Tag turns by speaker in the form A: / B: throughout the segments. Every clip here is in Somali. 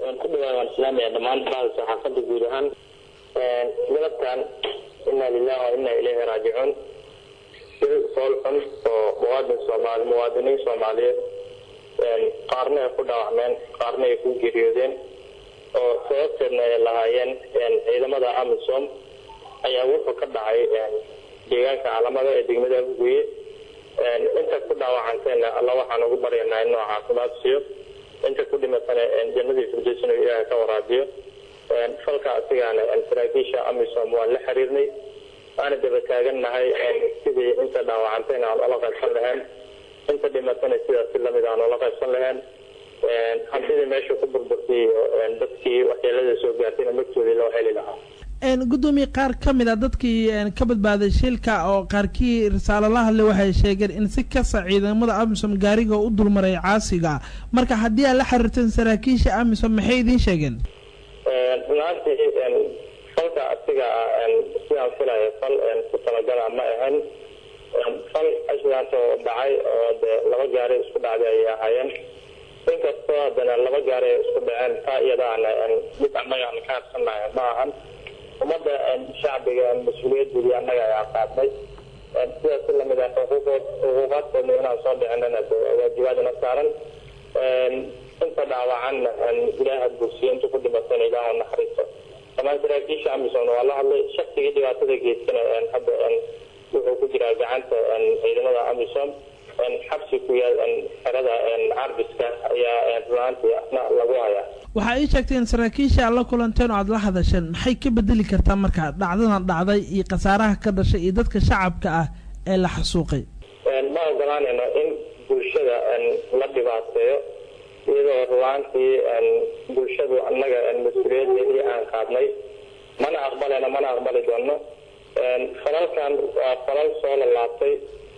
A: waan ku dhawaa waan islaamaya dhammaan bada saxaafadda guud ahaan galabkan inaa lilahi wa inaa ilayhi raajicuun sil fool xun oo muwaadin soomaali muwaadiniin soomaaliyeed qaarna ay ku dhaawacmeen qaarna ay ku geeriyoodeen oo sababteedna ay lahaayeen ciidamada amisom ayaa wuxuu ka dhacay deegaanka caalamada ee degmada afguye inta ku dhaawacanteena alla waxaan ugu baryanaa inuu caafimaad siiyo inta ku dhimatana jannadii firdowsna inuu ilaahay ka waraabiyo falka asigaana saraakiisha amisom waan la xiriirnay waana daba taagannahay sidii inta dhaawacantayna aan ola qaybsan lahayn inta dhimatana sidaas si lamid aan ola qaybsan lahayn hantidii meesha ku burburtay iyo dadkii waxyeelada soo gaartayna magtoodii loo heli lahaa
B: gudoomiye qaar ka mid a dadkii ka badbaaday shilka oo qaarkii risaalo la hadlay waxay sheegeen in si kasta ciidamada amisom gaariga u dulmaray caasiga marka haddii aad la xiriirteen saraakiisha amisom maxay idiin sheegeen
A: runaantii falka asiga ah sidaan filayo fal ku talagala ma ahayn fal ashdaas oo dhacay oo de laba gaari isku dhacday ayay ahaayeen inkastoo haddana laba gaari ay isku dhaceen taa iyadaana mid annaga aan ka harsanahay ma ahan ummadda shacbiga mas-uuliyadoodii annaga ayaa qaadnay sidaas si lamid ah xuquuqood xuquuqaadkoodna inaan soo dhicinana waajibaadna saaran inta dhaawacanna ilaaha gursiyo inta ku dhimatana ilaah naxariisto dhammaan saraakiisha amisomna waa la hadlay shaksigii dhibaatada geystana hadda wuxuu ku jiraa gacanta ciidamada amisom xabsi ku yaal xerada carbiska ayaa runaantii asna lagu hayaa
B: waxaa ii sheegtay in saraakiisha aad la kulanteen oo aada la hadasheen maxay ka bedeli kartaa marka dhacdadan dhacday iyo khasaaraha ka dhashay iyo dadka shacabka ah ee la xasuuqay
A: ma ogolaanayno in bulshada la dhibaateeyo iyadoo ruwaantii bulshadu annaga mas-uuliyadeedii aan qaadnay mana aqbalayno mana aqbali doono falalkan waa falal soo lalaabtay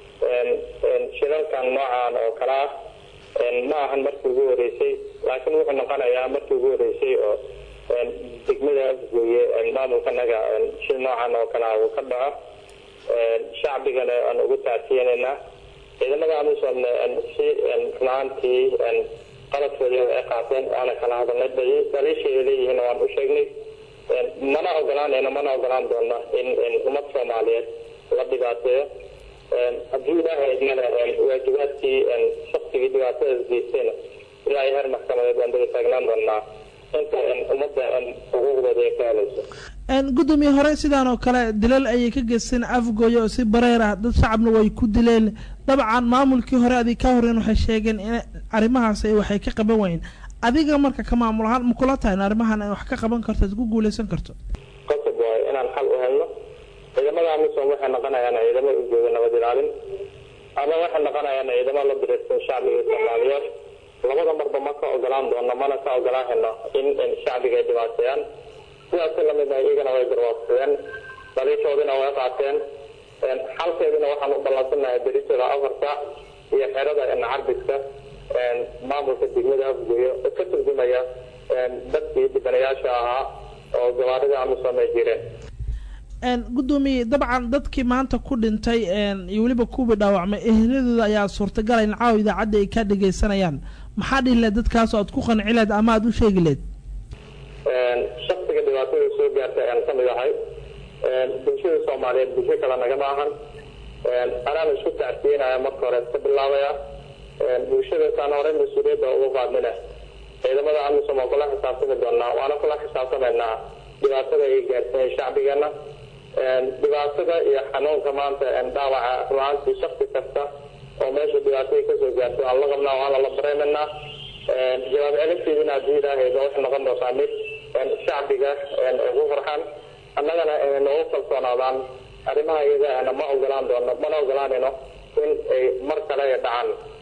A: shilalkan noocan oo kale ah ma ahan markii ugu horeysay laakiin wuxuu noqonayaa markii ugu horeysay oo degmada afgooye maamulkanaga shil noocan oo kale ah uu ka dhaco shacbigana aan ugu taasiyenaynaa ciidamada amisomna si runaantii qaladkoodii ay qaateen waana kala hadalnay daliisha ay leeyihiin waan u sheegnay mana ogolaanayno mana ogolaan doono in ummad soomaaliyeed la dhibaateeyo haddii ilaahay idmana waajibaadkii shaksigii dhibaatadaas geystayna ilaa heer maxkamadeed waan daba taagnaan doonaa inta ummadda xuquuqdooda ay ka helayso
B: gudoomiye hore sidaan oo kale dilal ayay ka geysteen afgooye oo si bareer ah dad shacabna way ku dileen dabcan maamulkii hore adig ka horeen waxay sheegeen in arrimahaas waxay ka qaban waayeen adiga marka ka maamul ahaan ma kula tahay in arrimahan ay wax ka qaban karto ad ku guuleysan karto
A: qasab waayo inaan xal u helno ciidamada amisom waxay noqonayaan ciidamo u jooga nabad ilaalin ama waxay noqonayaan ciidamo la diraysan shacbiga soomaaliyeed labada marba ma ka ogolaan doono mana ka ogolaahayno in shacbiga ay dhibaateeyaan sidaas lamid ah iyagana way garwaaqsadeen daliishoodina way qaateen xalkeedina waxaan u ballansanahay beritooda afarta iyo xerada carbiska maamulka degmada afgooyo oo ka turjumaya dadkii dhibanayaasha ahaa oo gabaarida amisom ay jireen
B: gudoomiye dabcan dadkii maanta ku dhintay iyo weliba kuwii dhaawacmay ehladooda ayaa suurtagala in caawa idaacadda ay ka dhagaysanayaan maxaa dhihi leed dadkaas aad ku qanci leed ama aada u sheegi leed
A: shaksiga dhibaatada soo gaartay ayaan kamid ahay bulshada soomaaliyeed bulsho kale nagama ahan anaan isku tacsiyenaya marka hore iska bilaabaya bulshada saan horey mas-uuliyadda ugu qaadnina ciidamada amisom oo kula xisaabtami doonaa waana kula xisaabtamaynaa dhibaatada ay gaarsiiyeen shacbigeena dhibaatada iyo xanuunka maanta dhaawaca ruaantii shaksi kasta oo meesha dhibaatada kasoo gaartay waan la qabnaa waana la dareemanaa jawaab celinteedina haddii ilaahayda waxay noqon doontaa mid shacbiga ugu farxan annagana noogu kalsoonaadaan arrimaha iyagaana ma ogolaan doono mana ogolaanayno in ay mar kale dhacaan